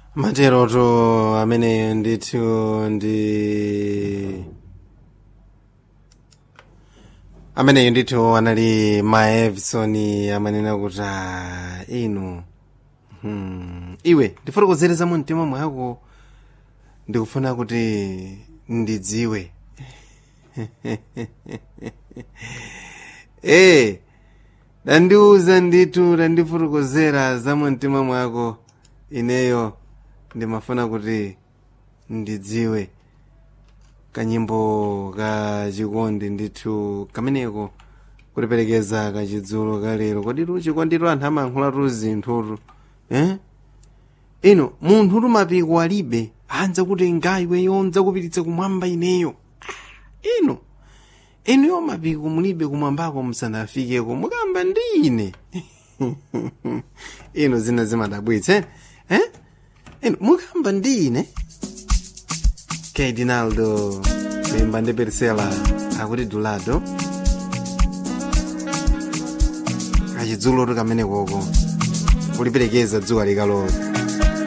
materoto ameneyo ndithu ndi ameneyo ndithu anali maevison amanena kuti "Ah, inu hmm, iwe ndifotokozereza mu mtima mwako ndikufuna kuti ndidziwe ee dandiuza ndithu dandifotokozera za mu mtima mwako ineyo ndimafuna kuti ndidziwe kanyimbo ka chikondi ndithu kameneko kutiperekeza kachidzulo kalero kodi luchi kwanditu anthu amayankhulatu zinthutu eh? ino munthu tumapiko alibe anza kuti ngayiwe yonza kupititsa kumwamba ineyo Ah, ino inuyo mapiko mulibe kumwambako musanafikeko mukamba ndi ine ino zina zimadabwitsa eh? ino mukamba ndi ine Cardinaldo Bemba ndi Persela akuti Dulado kachidzulo kamene koko kuliperekeza dzuwa likalowa